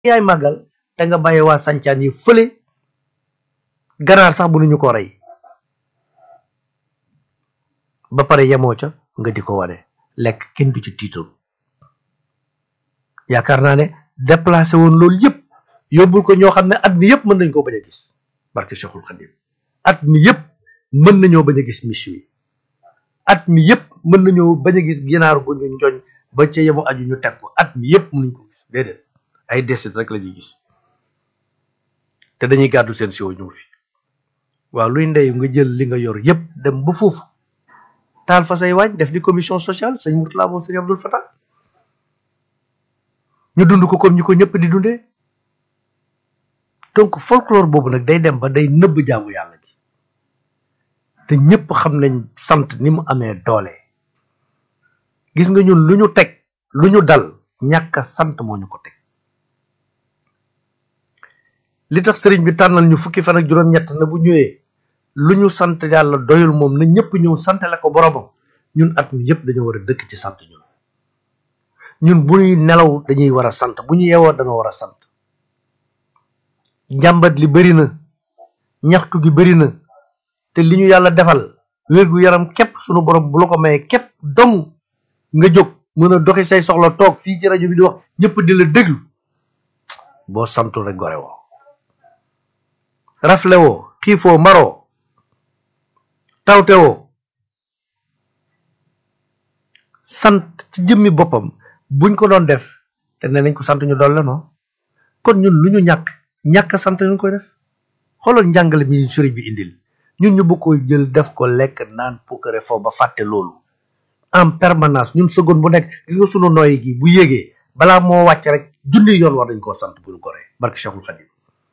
yaay màggal te nga bàyyi waa sancaan yi fële ganaar sax bu nu ñu ko rey ba pare yemoo ca nga di ko wane lekk kenn du ci tiitoon yaakaar naa ne déplacé woon loolu yëpp yóbbul ko ñoo xam ne at mi yëpp mën nañ koo bañ a gis barke Cheikhul Khadim at mi yëpp mën nañoo bañ a gis miche yi at mi yëpp mën nañoo bañ a gis ginaar gu ñu njoñ ba ca yemu aju ñu teg ko at mi yëpp mënuñ ko gis déedéet ay desit rek la ñuy gis te dañuy gàddu seen siwo ñëw fi waaw luy ndeyu nga jël li nga yor yëpp dem ba foofu taal fa say waañ def di commission sociale sëñ Mourtala moom sëñ Abdul Fatah ñu dund ko comme ñu ko ñëpp di dundee donc folklore boobu nag day dem ba day nëbb jaamu yàlla ji te ñëpp xam nañ sant ni mu amee doole gis nga ñun lu ñu teg lu ñu dal ñàkk a sant moo ñu ko teg li tax sëriñ bi tànnal ñu fukki fan ak juróom-ñett na bu ñëwee lu ñu sant yàlla doyul moom na ñëpp ñëw santale ko boromam ñun at mi yëpp dañoo war a dëkk ci sant ñun ñun bu ñuy nelaw dañuy war a sant bu ñu yeewoo dañoo war a sant njàmbat li bëri na ñaxtu gi bëri na te li ñu yàlla defal wérgu yaram képp sunu borom bu la ko mayee képp dong nga jóg mën a doxi say soxla toog fii ci rajo bi di wax ñëpp di la déglu boo santul rek gore woo rafle woo xiifoo maroo tawte woo sant ci jëmmi boppam buñ ko doon def te ne nañ ko sant ñu dool la non kon ñun lu ñu ñàkk ñàkk sant ñu koy def xoolal njàngale mi sëriñ bi indil ñun ñu bëgg ko jël def ko lekk naan pukkare foofu ba fàtte loolu en permanence ñun seconde bu nekk gis nga sunu nooyi gi bu yéegee balaa moo wàcc rek junni yoon war dañ koo sant bu ñu goree barke Cheikhul Khadim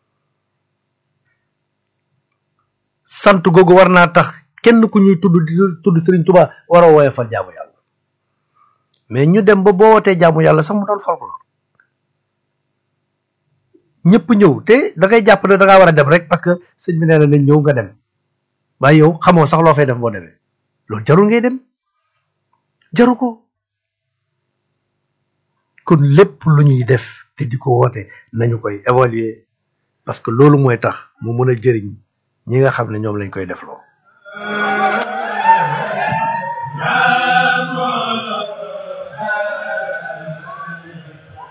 sant googu war naa tax kenn ku ñuy tudd di tudd Sëriñ Tuba war a woye fal jaamu yàlla mais ñu dem ba boo wootee jaamu yàlla sax mu doon folklore ñëpp ñëw te da ngay jàpp ne da ngaa war a dem rek parce que sëñ bi nee na nañ ñëw nga dem waaye yow xamoo sax loo fay def boo demee loolu jarul ngay dem jaru ko kon lépp lu ñuy def te di ko woote nañu koy évaluer parce que loolu mooy tax mu mën a jëriñ ñi nga xam ne ñoom lañ koy def loo